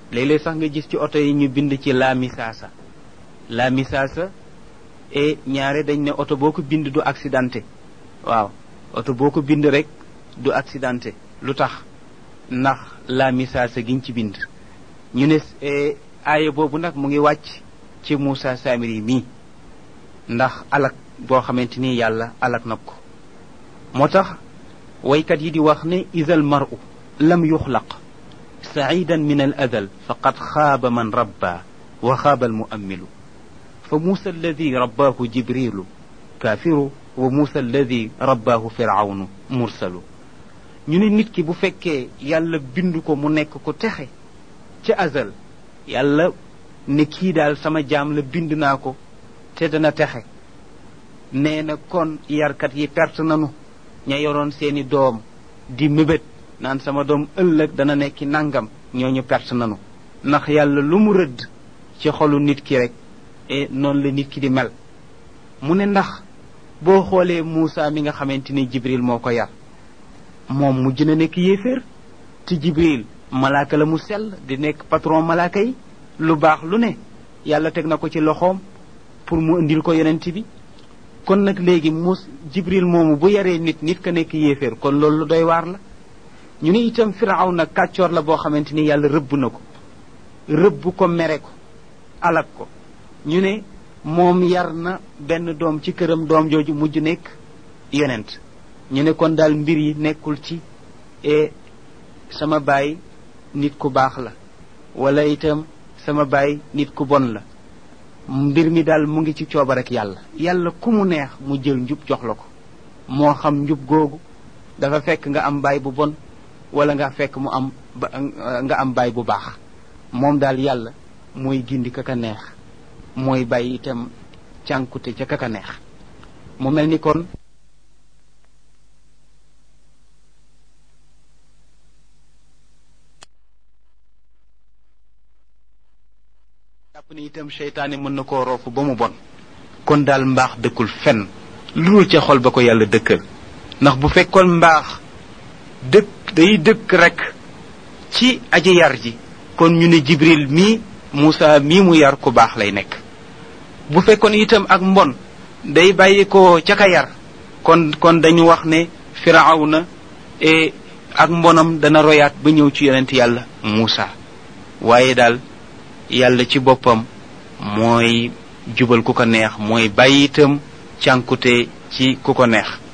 léeg-léeg sax nga gis ci oto yi ñu bind ci la misaasa la misaasa et ñaare dañ ne oto boo ko bind du accidenté waaw oto boo ko bind rek du accidenté lu tax ndax la misaasa giñ ci bind ñu ne aaya boobu nag mu ngi wàcc ci Moussa Samiri mii ndax alak boo xamante ni yàlla alak na ko moo tax waykat yi di wax ne isal maru lam yuxlaq saidan min al adal faqad xaaba man rabba wa xaaba al muammilu fa muusa alladi rabbaahu jibrilu kaafiru wa muusa alladi rabbaahu firawnu mursalu ñu ne nit ki bu fekkee yàlla bind ko mu nekk ko texe ca azal yàlla ne kii daal sama jaam la bind naa ko te dana texe nee na kon yarkat yi perte nanu ña yoroon seeni doom di mébét naan sama doom ëllëg dana nekki nangam ñooñu perte nanu ndax yàlla lu mu rëdd ci xolu nit ki rek e noonu la nit ki di mel mu ne ndax boo xoolee Muusa mi nga xamante ni Jibril moo ko yar moom mujj na nekk yéeféer te Jibril malaaka la mu sell di nekk patron malaaka yi lu baax lu ne yàlla teg na ko ci loxoom pour mu indil ko yonent bi kon nag léegi mus jibril moomu bu yaree nit nit ka nekk yéeféer kon loolu lu doy waar la ñu ne itam firaw na kàccoor la boo xamante ni yàlla rëbb na ko rëbb ko mere ko alak ko ñu ne moom yar na benn doom ci këram doom jooju mujj nekk yonent ñu ne kon daal mbir yi nekkul ci e sama baay nit ku baax la wala itam sama baay nit ku bon la mbir mi daal mu ngi ci coobar ak yàlla yàlla ku mu neex mu jël njub jox la ko moo xam njub googu dafa fekk nga am baay bu bon wala nga fekk mu am nga am baay bu baax moom daal yàlla mooy gindi ka ka neex mooy bàyyi itam cànkute ca ka ka neex mu mel ni kon jàpp ne itam seytaane mën na koo roofu ba mu bon kon daal mbaax dëkkul fenn lu dul ca xol ba ko yàlla dëkkal ndax bu fekkoon mbaax dëkk day dëkk rek ci aji yar ji kon ñu ne jibril mii Moussa mii mu yar ku baax lay nekk bu fekkoon itam ak mbon day bàyyi ko ca ka yar kon kon dañu wax ne firawna e ak mbonam dana royaat ba ñëw ci yonent yàlla Moussa waaye daal yàlla ci boppam mooy jubal ku ko neex mooy bàyyi itam cànkute ci ku ko neex